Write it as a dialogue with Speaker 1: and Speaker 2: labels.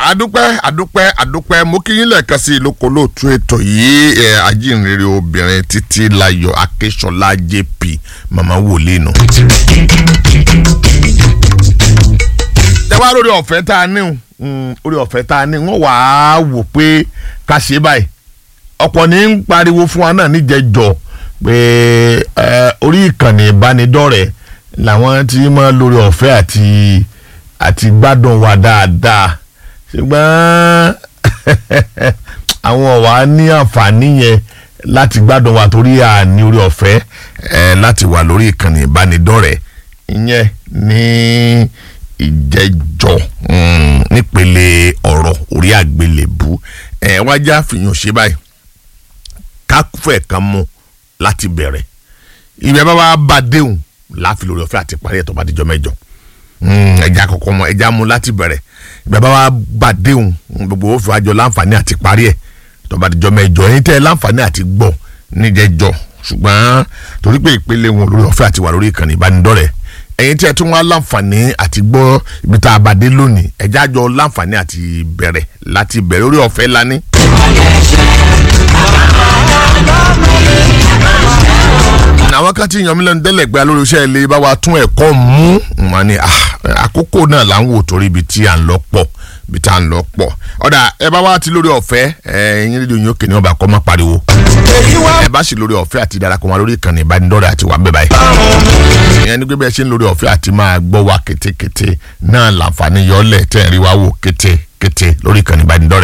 Speaker 1: adúpẹ́ adúpẹ́ adúpẹ́ mo kí yín lẹ́ẹ̀kan sí ìlókò lóòtú ètò yìí ẹ ajínrere obìnrin títí láyọ̀ akínsọ̀lá jp màmá wòlíì nù. tẹ́wá lórí ọ̀fẹ́ tá a ní orí ọ̀fẹ́ tá a ní wọ́n wàá wò pé ká ṣe báyìí ọ̀pọ̀ ní ń pariwo fún wa náà níjẹ̀jọ́ pé orí ìkànnì ìbánidọ́rẹ̀ẹ́ làwọn ti máa lórí ọ̀fẹ́ àti àti gbádùn wa dáadáa ṣùgbọ́n àwọn ọ̀wá ní àǹfààní yẹn láti gbádùn wa torí àní orí ọ̀fẹ́ láti wà lórí ìkànnì ìbánidọ́rẹ̀ẹ́ ìyẹn ní ìjẹ́jọ́ nípele ọ̀rọ̀ orí àgbélébú wájà fìyàn ṣe báyìí káfẹ́ kan mú láti bẹ̀rẹ̀ ìbẹ̀ bá wa bá déhùn láfi lórí ọ̀fẹ́ àti parí ẹ̀tọ́ bá dijọ́ mẹ́jọ ẹja kọ̀ọ̀kan mọ ẹja mú láti bẹ̀rẹ̀ ìbẹ̀ bá wa bá déhùn gbogbo ó fi wájọ láǹfààní àti parí ẹ̀ tó bá dijọ́ mẹ́jọ ẹ̀yin tẹ́ láǹfààní àti gbọ́ níjẹ́jọ́ ṣùgbọ́n torí pé ìpele wọn lórí ọ̀fẹ́ àti wà lórí ìkànnì ìbánidọ́rẹ̀ẹ́ ẹ̀yin tí ẹ tún wá láǹfààní àti gbọ́ ibi tá a bá dé lónìí ẹja jọ láǹfààní àti bẹ̀rẹ̀ láti bẹ̀rẹ̀ orí ọ̀fẹ́ lání àwọn kan ti yan mí lẹ́nu tẹ́lẹ̀ gbá lórí iṣẹ́ ilé bá wa tún ẹ̀kọ́ mú wọn ni àkókò náà là ń wò torí ibi tí à ń lọ pọ̀ ibi tí à ń lọ pọ̀ ọ̀dà ẹ bá wa ti lórí ọ̀fẹ́ ẹ̀yin rédíò yín òkè ní ọba kọ́ má pariwo ẹ bá sì lórí ọ̀fẹ́ àti darapọ̀ wọn lórí ìkànnì ìbánidọ́rẹ̀ àti wà bẹ́ẹ̀ báyìí ìyẹn ní pé bẹ́ẹ̀ ṣe ń lórí ọ̀fẹ́ àti máa gbọ́ wa kétékété náà làǹfààní yọ̀ọ́lẹ̀ tẹ̀ ń rí wa wò kétékété lórí ìkànnì ìbánidọ́rẹ̀